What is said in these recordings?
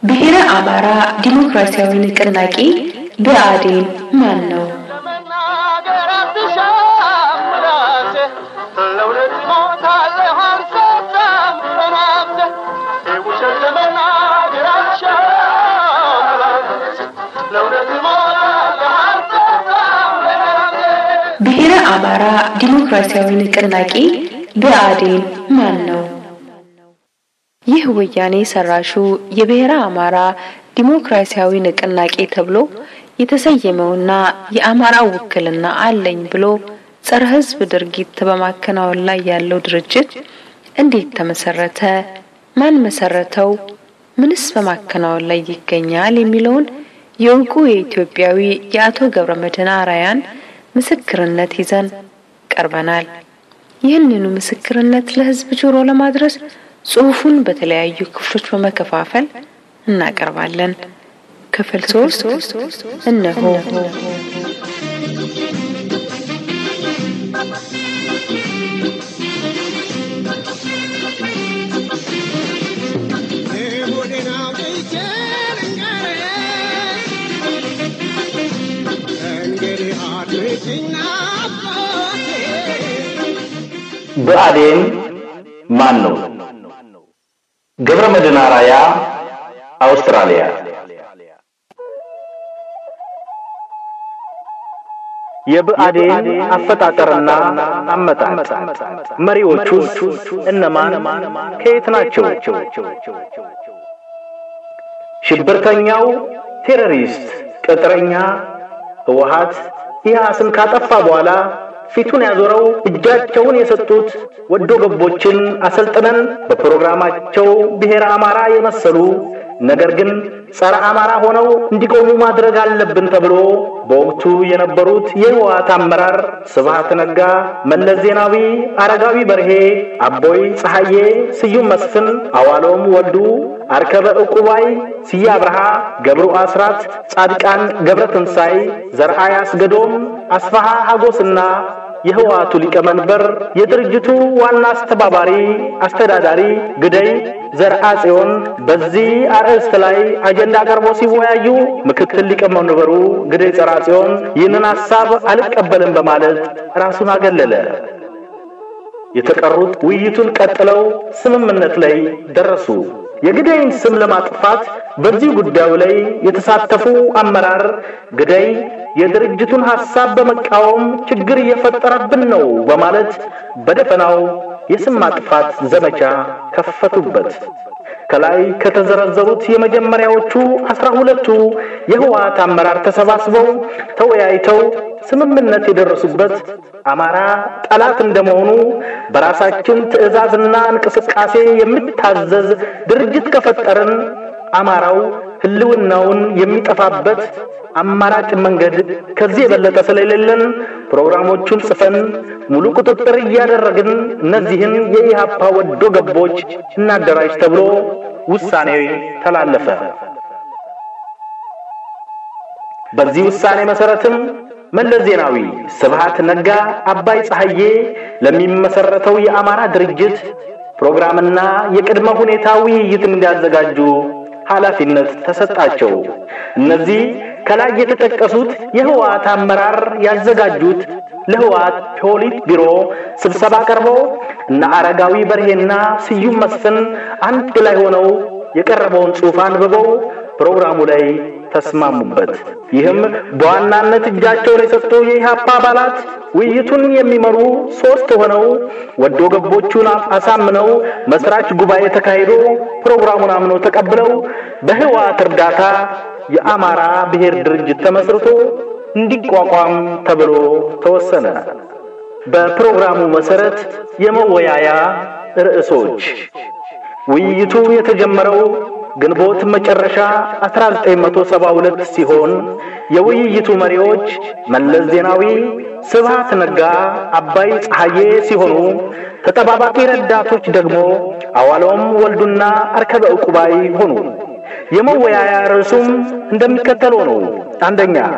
ብሔረ አማራ ዲሞክራሲያዊ ንቅናቄ ብአዴን ማን ነው? ብሔረ አማራ ዲሞክራሲያዊ ንቅናቄ ብአዴን ማን ነው? ይህ ወያኔ ሰራሹ የብሔረ አማራ ዲሞክራሲያዊ ንቅናቄ ተብሎ የተሰየመውና የአማራ ውክልና አለኝ ብሎ ጸረ ሕዝብ ድርጊት በማከናወን ላይ ያለው ድርጅት እንዴት ተመሰረተ? ማን መሰረተው? ምንስ በማከናወን ላይ ይገኛል? የሚለውን የእውቁ የኢትዮጵያዊ የአቶ ገብረ መድህን አርአያን ምስክርነት ይዘን ቀርበናል። ይህንኑ ምስክርነት ለሕዝብ ጆሮ ለማድረስ ጽሑፉን በተለያዩ ክፍሎች በመከፋፈል እናቀርባለን። ክፍል ሶስት እነሆ። ብአዴን ማን ነው? ገብረ መድህን አርአያ አውስትራሊያ። የብአዴን አፈጣጠርና አመጣጥ መሪዎቹ እነማን ከየት ናቸው? ሽብርተኛው ቴሮሪስት ቅጥረኛ ህወሓት ኢህአስን ካጠፋ በኋላ ፊቱን ያዞረው እጃቸውን የሰጡት ወዶ ገቦችን አሰልጥነን በፕሮግራማቸው ብሔረ አማራ የመሰሉ ነገር ግን ጸረ አማራ ሆነው እንዲቆሙ ማድረግ አለብን ተብሎ በወቅቱ የነበሩት የህወሓት አመራር ስብሃት ነጋ፣ መለስ ዜናዊ፣ አረጋዊ በርሄ፣ አቦይ ፀሐዬ፣ ስዩም መስፍን፣ አዋሎም ወልዱ፣ አርከበ ዕቁባይ፣ ስዬ አብርሃ፣ ገብሩ አስራት፣ ጻድቃን ገብረ ትንሳይ፣ ዘርአይ አስገዶም፣ አስፋሃ ሀጎስና የህወሓቱ ሊቀመንበር የድርጅቱ ዋና አስተባባሪ አስተዳዳሪ ግደይ ዘርአ ጽዮን በዚህ አርዕስት ላይ አጀንዳ ቀርቦ ሲወያዩ ምክትል ሊቀመንበሩ ግደይ ዘርአ ጽዮን ይህንን ሐሳብ አልቀበልም በማለት ራሱን አገለለ። የተቀሩት ውይይቱን ቀጥለው ስምምነት ላይ ደረሱ። የግደይን ስም ለማጥፋት በዚህ ጉዳዩ ላይ የተሳተፉ አመራር ግደይ የድርጅቱን ሐሳብ በመቃወም ችግር እየፈጠረብን ነው በማለት በደፈናው የስም ማጥፋት ዘመቻ ከፈቱበት። ከላይ ከተዘረዘሩት የመጀመሪያዎቹ አስራ ሁለቱ የህወሓት አመራር ተሰባስበው ተወያይተው ስምምነት የደረሱበት አማራ ጠላት እንደመሆኑ በራሳችን ትዕዛዝና እንቅስቃሴ የሚታዘዝ ድርጅት ከፈጠርን አማራው ህልውናውን የሚጠፋበት አማራጭ መንገድ ከዚህ የበለጠ ስለሌለን ፕሮግራሞቹን ጽፈን ሙሉ ቁጥጥር እያደረግን እነዚህን የኢህአፓ ወዶ ገቦች እናደራጅ ተብሎ ውሳኔ ተላለፈ። በዚህ ውሳኔ መሰረትም መለስ ዜናዊ፣ ስብሃት ነጋ፣ አባይ ፀሐዬ ለሚመሰረተው የአማራ ድርጅት ፕሮግራምና የቅድመ ሁኔታ ውይይት እንዲያዘጋጁ ኃላፊነት ተሰጣቸው። እነዚህ ከላይ የተጠቀሱት የህወሓት አመራር ያዘጋጁት ለህወሓት ፖሊት ቢሮ ስብሰባ ቀርበው እነ አረጋዊ በርሄና ስዩም መስፍን አንድ ላይ ሆነው የቀረበውን ጽሑፍ አንብበው ፕሮግራሙ ላይ ተስማሙበት። ይህም በዋናነት እጃቸውን የሰጡ የኢህአፓ አባላት ውይይቱን የሚመሩ ሶስት ሆነው ወዶ ገቦቹን አሳምነው መስራች ጉባኤ ተካሂዶ ፕሮግራሙን አምነው ተቀብለው በህወሓት እርዳታ የአማራ ብሔር ድርጅት ተመስርቶ እንዲቋቋም ተብሎ ተወሰነ። በፕሮግራሙ መሰረት የመወያያ ርዕሶች ውይይቱ የተጀመረው ግንቦት መጨረሻ 1972 ሲሆን የውይይቱ መሪዎች መለስ ዜናዊ፣ ስብሃት ነጋ፣ አባይ ፀሐዬ ሲሆኑ ተጠባባቂ ረዳቶች ደግሞ አዋሎም ወልዱና አርከበ ዕቁባይ ሆኑ። የመወያያ ርዕሱም እንደሚከተለው ነው። አንደኛ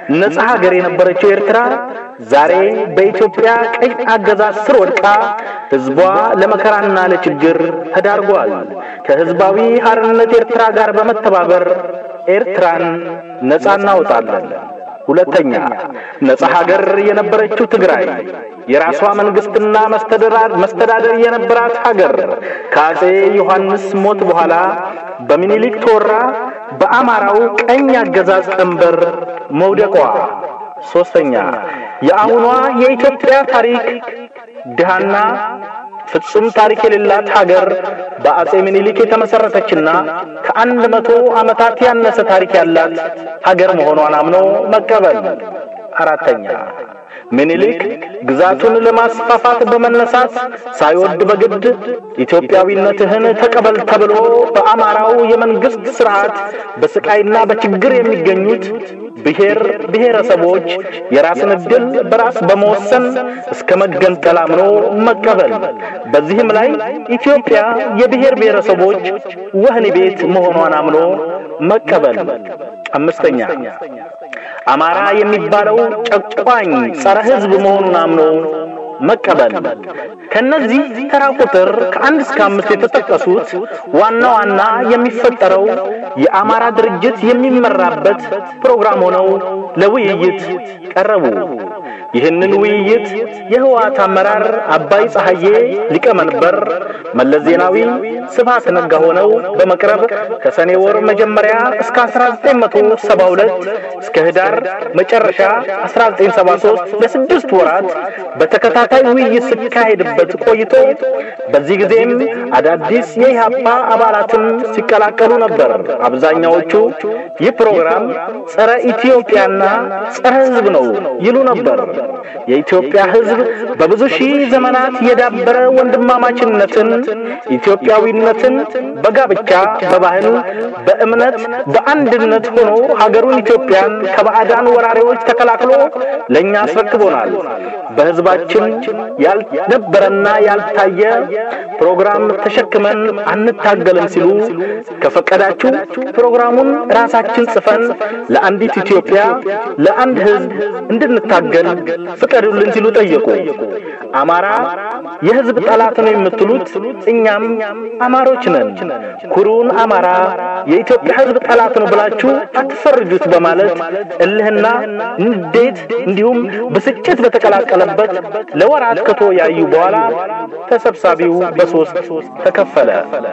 ነጻ ሀገር የነበረችው ኤርትራ ዛሬ በኢትዮጵያ ቀኝ አገዛዝ ስር ወድቃ ህዝቧ ለመከራና ለችግር ተዳርጓል። ከህዝባዊ ሀርነት ኤርትራ ጋር በመተባበር ኤርትራን ነጻ እናወጣለን። ሁለተኛ ነጻ ሀገር የነበረችው ትግራይ የራሷ መንግስትና መስተዳደር የነበራት ሀገር ከአጼ ዮሐንስ ሞት በኋላ በሚኒሊክ ተወራ በአማራው ቀኝ አገዛዝ ቀንበር መውደቋ። ሶስተኛ የአሁኗ የኢትዮጵያ ታሪክ ድሃና ፍጹም ታሪክ የሌላት ሀገር በአጼ ምኒልክ የተመሰረተችና ከአንድ መቶ ዓመታት ያነሰ ታሪክ ያላት ሀገር መሆኗን አምኖ መቀበል። አራተኛ ምኒልክ ግዛቱን ለማስፋፋት በመነሳት ሳይወድ በግድ ኢትዮጵያዊነትህን ተቀበል ተብሎ በአማራው የመንግስት ስርዓት በስቃይና በችግር የሚገኙት ብሔር ብሔረሰቦች የራስን ዕድል በራስ በመወሰን እስከ መገንጠል አምኖ መቀበል። በዚህም ላይ ኢትዮጵያ የብሔር ብሔረሰቦች ወህኒ ቤት መሆኗን አምኖ መቀበል። አምስተኛ አማራ የሚባለው ጨቋኝ ጸረ ሕዝብ መሆኑን አምኖ መቀበል። ከነዚህ ተራ ቁጥር ከአንድ እስከ አምስት የተጠቀሱት ዋና ዋና የሚፈጠረው የአማራ ድርጅት የሚመራበት ፕሮግራም ሆነው ለውይይት ቀረቡ። ይህንን ውይይት የህወሓት አመራር አባይ ፀሐዬ ሊቀመንበር፣ መለስ ዜናዊ፣ ስብሃት ነጋ ሆነው በመቅረብ ከሰኔ ወር መጀመሪያ እስከ 1972 እስከ ህዳር መጨረሻ 1973 ለስድስት ወራት በተከታታይ ውይይት ሲካሄድበት ቆይቶ በዚህ ጊዜም አዳዲስ የኢህአፓ አባላትም ሲቀላቀሉ ነበር። አብዛኛዎቹ ይህ ፕሮግራም ጸረ ኢትዮጵያና ጸረ ህዝብ ነው ይሉ ነበር። የኢትዮጵያ ህዝብ በብዙ ሺህ ዘመናት የዳበረ ወንድማማችነትን፣ ኢትዮጵያዊነትን በጋብቻ በባህል፣ በእምነት፣ በአንድነት ሆኖ ሀገሩን ኢትዮጵያን ከባዕዳን ወራሪዎች ተከላክሎ ለእኛ አስረክቦናል። በህዝባችን ያልነበረና ያልታየ ፕሮግራም ተሸክመን አንታገልም ሲሉ ከፈቀዳችሁ ፕሮግራሙን ራሳችን ጽፈን ለአንዲት ኢትዮጵያ ለአንድ ህዝብ እንድንታገል ፍቀዱልን ሲሉ ጠየቁ። አማራ የህዝብ ጠላት ነው የምትሉት እኛም አማሮች ነን። ኩሩን አማራ የኢትዮጵያ ህዝብ ጠላት ነው ብላችሁ አትፈርጁት በማለት እልህና ንዴት እንዲሁም ብስጭት በተቀላቀለበት ለወራት ከተወያዩ በኋላ ተሰብሳቢው በሶስት ተከፈለ።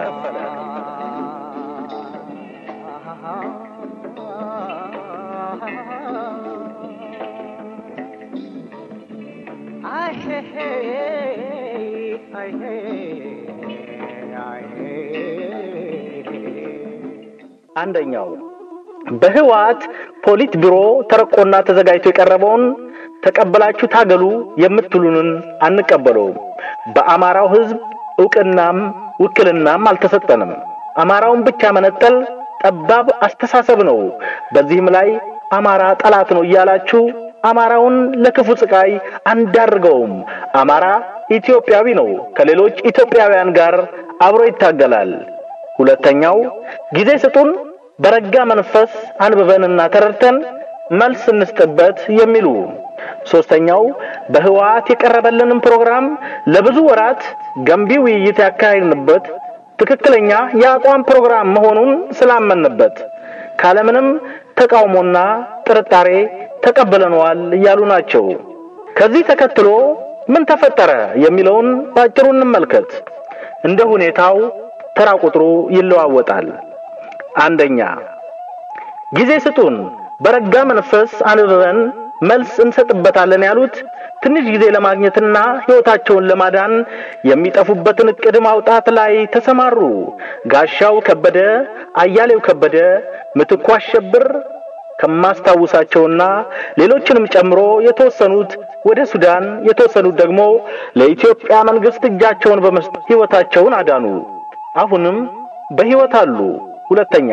አንደኛው በህወሓት ፖሊት ቢሮ ተረቆና ተዘጋጅቶ የቀረበውን ተቀበላችሁ ታገሉ የምትሉንን አንቀበለውም። በአማራው ህዝብ እውቅናም ውክልናም አልተሰጠንም። አማራውን ብቻ መነጠል ጠባብ አስተሳሰብ ነው። በዚህም ላይ አማራ ጠላት ነው እያላችሁ አማራውን ለክፉ ስቃይ አንዳርገውም። አማራ ኢትዮጵያዊ ነው። ከሌሎች ኢትዮጵያውያን ጋር አብሮ ይታገላል። ሁለተኛው ጊዜ ስጡን፣ በረጋ መንፈስ አንብበንና ተረድተን መልስ እንስጥበት የሚሉ ሶስተኛው በህወሓት የቀረበልንን ፕሮግራም ለብዙ ወራት ገንቢ ውይይት ያካሄድንበት ትክክለኛ የአቋም ፕሮግራም መሆኑን ስላመንበት ካለምንም ተቃውሞና ጥርጣሬ ተቀብለነዋል እያሉ ናቸው። ከዚህ ተከትሎ ምን ተፈጠረ የሚለውን ባጭሩ እንመልከት። እንደ ሁኔታው ተራ ቁጥሩ ይለዋወጣል። አንደኛ ጊዜ ስጡን፣ በረጋ መንፈስ አንብበን መልስ እንሰጥበታለን ያሉት ትንሽ ጊዜ ለማግኘትና ሕይወታቸውን ለማዳን የሚጠፉበትን እቅድ ማውጣት ላይ ተሰማሩ። ጋሻው ከበደ፣ አያሌው ከበደ፣ ምትኩ አሸብር ከማስታውሳቸውና ሌሎችንም ጨምሮ የተወሰኑት ወደ ሱዳን፣ የተወሰኑት ደግሞ ለኢትዮጵያ መንግስት እጃቸውን በመስጠት ሕይወታቸውን አዳኑ። አሁንም በሕይወት አሉ። ሁለተኛ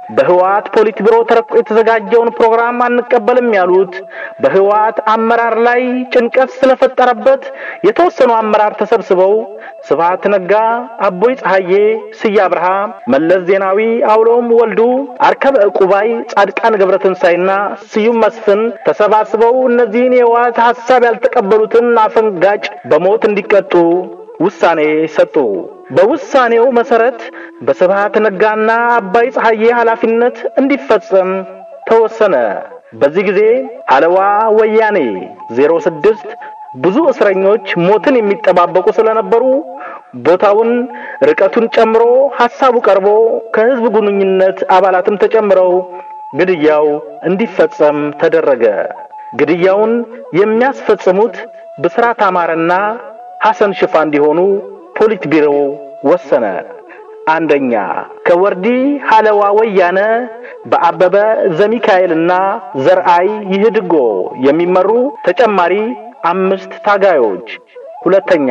በህወሓት ፖሊት ቢሮ ተረቆ የተዘጋጀውን ፕሮግራም አንቀበልም ያሉት በህወሓት አመራር ላይ ጭንቀት ስለፈጠረበት የተወሰኑ አመራር ተሰብስበው ስብሃት ነጋ፣ አቦይ ፀሐዬ፣ ስዬ አብርሃ፣ መለስ ዜናዊ፣ አውሎም ወልዱ፣ አርከበ ዕቁባይ፣ ጻድቃን ገብረትንሳይና ስዩም መስፍን ተሰባስበው እነዚህን የህወሓት ሐሳብ ያልተቀበሉትን አፈንጋጭ በሞት እንዲቀጡ ውሳኔ ሰጡ። በውሳኔው መሰረት በስብሃት ነጋና አባይ ፀሐዬ ኃላፊነት እንዲፈጸም ተወሰነ። በዚህ ጊዜ ሀለዋ ወያኔ 06 ብዙ እስረኞች ሞትን የሚጠባበቁ ስለነበሩ ቦታውን ርቀቱን ጨምሮ ሐሳቡ ቀርቦ ከህዝብ ግንኙነት አባላትም ተጨምረው ግድያው እንዲፈጸም ተደረገ። ግድያውን የሚያስፈጽሙት ብስራት አማረና ሐሰን ሽፋ እንዲሆኑ ፖሊት ቢሮ ወሰነ። አንደኛ ከወርዲ ሀለዋ ወያነ በአበበ ዘሚካኤልና ዘርአይ ይህድጎ የሚመሩ ተጨማሪ አምስት ታጋዮች። ሁለተኛ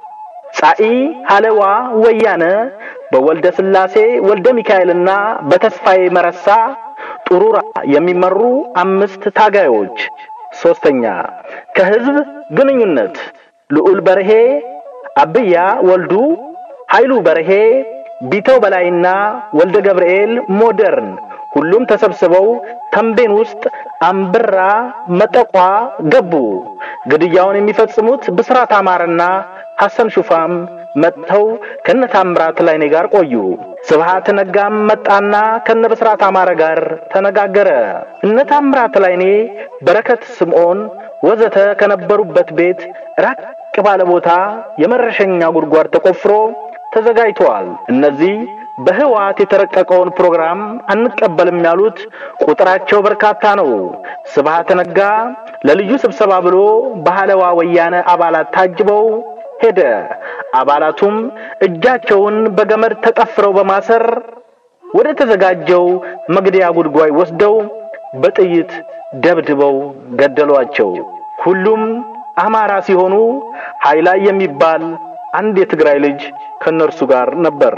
ጻኢ ሀለዋ ወያነ በወልደ ስላሴ ወልደ ሚካኤልና በተስፋዬ መረሳ ጡሩራ የሚመሩ አምስት ታጋዮች። ሶስተኛ ከህዝብ ግንኙነት ልዑል በርሄ፣ አብያ ወልዱ፣ ኃይሉ በርሄ፣ ቢተው በላይና ወልደ ገብርኤል ሞደርን ሁሉም ተሰብስበው ተንቤን ውስጥ አምብራ መጠቋ ገቡ። ግድያውን የሚፈጽሙት ብስራት አማረና ሐሰን ሹፋም መጥተው ከነ ታምራት ላይኔ ጋር ቆዩ። ስብሃት ነጋም መጣና ከነ ብስራት አማረ ጋር ተነጋገረ። እነ ታምራት ላይኔ፣ በረከት ስምዖን ወዘተ ከነበሩበት ቤት ራቅ ባለ ቦታ የመረሸኛ ጉድጓድ ተቆፍሮ ተዘጋጅተዋል። እነዚህ በህወሓት የተረቀቀውን ፕሮግራም አንቀበልም ያሉት ቁጥራቸው በርካታ ነው። ስብሃት ነጋ ለልዩ ስብሰባ ብሎ በሀለዋ ወያነ አባላት ታጅበው ሄደ። አባላቱም እጃቸውን በገመድ ተጠፍረው በማሰር ወደ ተዘጋጀው መግደያ ጉድጓድ ወስደው በጥይት ደብድበው ገደሏቸው። ሁሉም አማራ ሲሆኑ ኃይላይ የሚባል አንድ የትግራይ ልጅ ከነርሱ ጋር ነበር።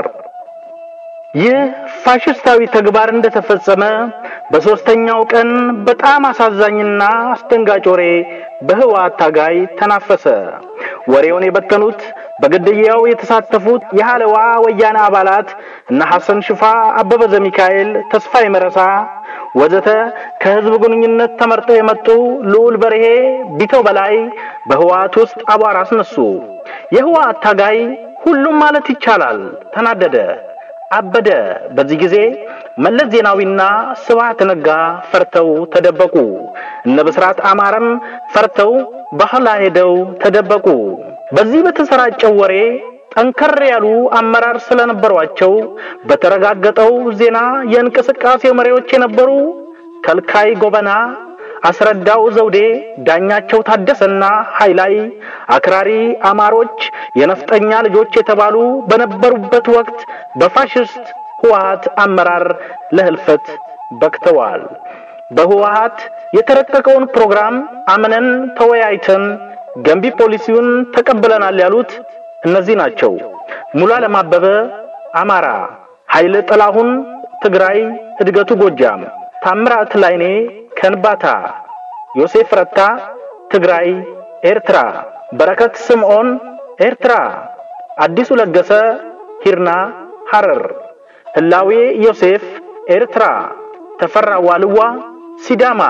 ይህ ፋሽስታዊ ተግባር እንደተፈጸመ በሶስተኛው ቀን በጣም አሳዛኝና አስደንጋጭ ወሬ በህወሓት ታጋይ ተናፈሰ። ወሬውን የበተኑት በግድያው የተሳተፉት የሀለዋ ወያነ አባላት እነ ሐሰን ሽፋ፣ አበበ ዘሚካኤል፣ ተስፋዬ መረሳ ወዘተ ከህዝብ ግንኙነት ተመርጠው የመጡ ልዑል በርሄ፣ ቢተው በላይ በህወሓት ውስጥ አቧራ አስነሱ። የህወሓት ታጋይ ሁሉም ማለት ይቻላል ተናደደ፣ አበደ። በዚህ ጊዜ መለስ ዜናዊና ስብሃት ነጋ ፈርተው ተደበቁ። እነ ብስራት አማረም ፈርተው ባህላ ሄደው ተደበቁ። በዚህ በተሰራጨው ወሬ ጠንከር ያሉ አመራር ስለነበሯቸው በተረጋገጠው ዜና የእንቅስቃሴው መሪዎች የነበሩ ከልካይ ጎበና፣ አስረዳው ዘውዴ፣ ዳኛቸው ታደሰና ኃይላይ አክራሪ አማሮች የነፍጠኛ ልጆች የተባሉ በነበሩበት ወቅት በፋሽስት ህወሓት አመራር ለህልፈት በክተዋል። በህወሓት የተረቀቀውን ፕሮግራም አምነን ተወያይተን ገንቢ ፖሊሲውን ተቀብለናል ያሉት እነዚህ ናቸው። ሙሉ ዓለም አበበ አማራ፣ ኃይለ ጥላሁን ትግራይ፣ እድገቱ ጎጃም፣ ታምራት ላይኔ ከንባታ፣ ዮሴፍ ረታ ትግራይ ኤርትራ፣ በረከት ስምዖን ኤርትራ፣ አዲሱ ለገሰ ሂርና ሐረር፣ ህላዌ ዮሴፍ ኤርትራ፣ ተፈራ ዋልዋ ሲዳማ፣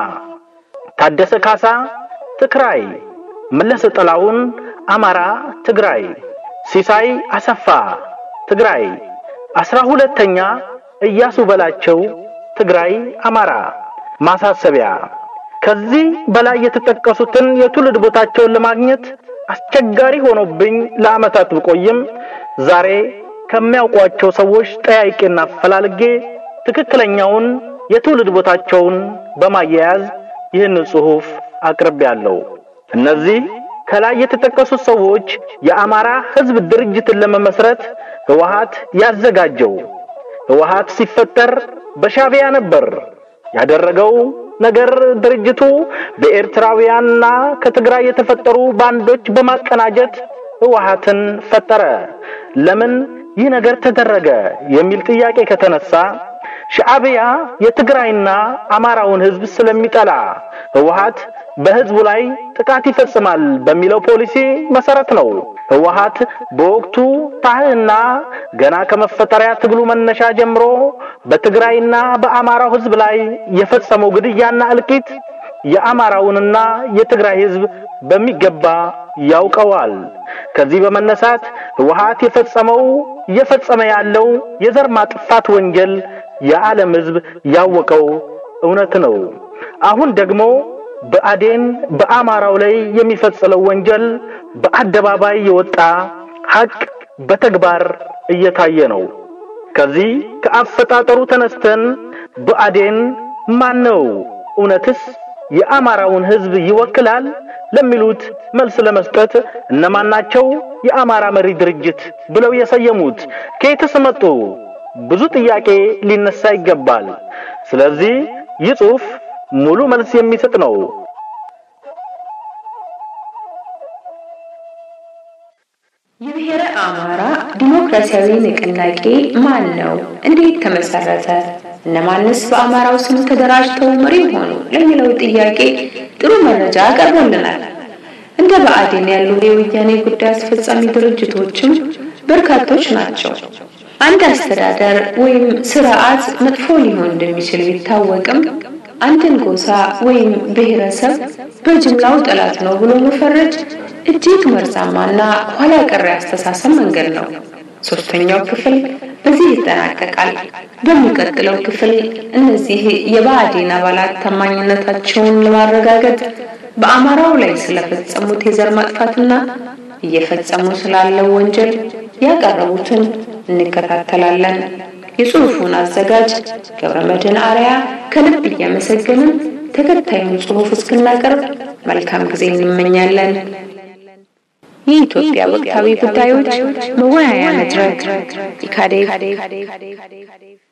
ታደሰ ካሳ ትግራይ፣ መለሰ ጥላሁን አማራ ትግራይ፣ ሲሳይ አሰፋ ትግራይ፣ አስራ ሁለተኛ እያሱ በላቸው ትግራይ አማራ። ማሳሰቢያ ከዚህ በላይ የተጠቀሱትን የትውልድ ቦታቸውን ለማግኘት አስቸጋሪ ሆኖብኝ ለዓመታት ብቆይም ዛሬ ከሚያውቋቸው ሰዎች ጠያይቄና ፈላልጌ ትክክለኛውን የትውልድ ቦታቸውን በማያያዝ ይህን ጽሑፍ አቅርቤያለሁ። እነዚህ ከላይ የተጠቀሱት ሰዎች የአማራ ሕዝብ ድርጅትን ለመመስረት ህወሓት ያዘጋጀው ህወሓት ሲፈጠር በሻዕቢያ ነበር ያደረገው ነገር ድርጅቱ በኤርትራውያንና ከትግራይ የተፈጠሩ ባንዶች በማቀናጀት ህወሓትን ፈጠረ። ለምን ይህ ነገር ተደረገ የሚል ጥያቄ ከተነሳ ሻዕቢያ የትግራይና አማራውን ህዝብ ስለሚጠላ ህወሓት በህዝቡ ላይ ጥቃት ይፈጽማል በሚለው ፖሊሲ መሰረት ነው። ህወሓት በወቅቱ ታህና ገና ከመፈጠሪያ ትግሉ መነሻ ጀምሮ በትግራይና በአማራው ህዝብ ላይ የፈጸመው ግድያና እልቂት የአማራውንና የትግራይ ህዝብ በሚገባ ያውቀዋል። ከዚህ በመነሳት ህወሓት የፈጸመው እየፈጸመ ያለው የዘር ማጥፋት ወንጀል የዓለም ህዝብ ያወቀው እውነት ነው። አሁን ደግሞ ብአዴን በአማራው ላይ የሚፈጽመው ወንጀል በአደባባይ የወጣ ሀቅ በተግባር እየታየ ነው። ከዚህ ከአፈጣጠሩ ተነስተን ብአዴን ማን ነው? እውነትስ የአማራውን ህዝብ ይወክላል? ለሚሉት መልስ ለመስጠት እነማን ናቸው የአማራ መሪ ድርጅት ብለው የሰየሙት? ከየትስ መጡ? ብዙ ጥያቄ ሊነሳ ይገባል። ስለዚህ ይህ ጽሑፍ ሙሉ መልስ የሚሰጥ ነው። የብሔረ አማራ ዲሞክራሲያዊ ንቅናቄ ማን ነው? እንዴት ተመሰረተ? እነማንስ በአማራው ስም ተደራጅተው መሪ ሆኑ? ለሚለው ጥያቄ ጥሩ መረጃ ቀርቦልናል። እንደ ብአዴን ያሉ የወያኔ ጉዳይ አስፈጻሚ ድርጅቶችም በርካቶች ናቸው። አንድ አስተዳደር ወይም ስርዓት መጥፎ ሊሆን እንደሚችል ቢታወቅም አንድን ጎሳ ወይም ብሔረሰብ በጅምላው ጠላት ነው ብሎ መፈረጅ እጅግ መርዛማና ኋላ ቀር አስተሳሰብ መንገድ ነው። ሶስተኛው ክፍል በዚህ ይጠናቀቃል። በሚቀጥለው ክፍል እነዚህ የብአዴን አባላት ታማኝነታቸውን ለማረጋገጥ በአማራው ላይ ስለፈጸሙት የዘር ማጥፋትና እየፈጸሙ ስላለው ወንጀል ያቀረቡትን እንከታተላለን። የጽሑፉን አዘጋጅ ገብረመድህን አርያ ከልብ እያመሰገንን ተከታዩን ጽሑፍ እስክናቀርብ መልካም ጊዜ እንመኛለን። የኢትዮጵያ ወቅታዊ ጉዳዮች መወያያ መድረክ ኢካዴግ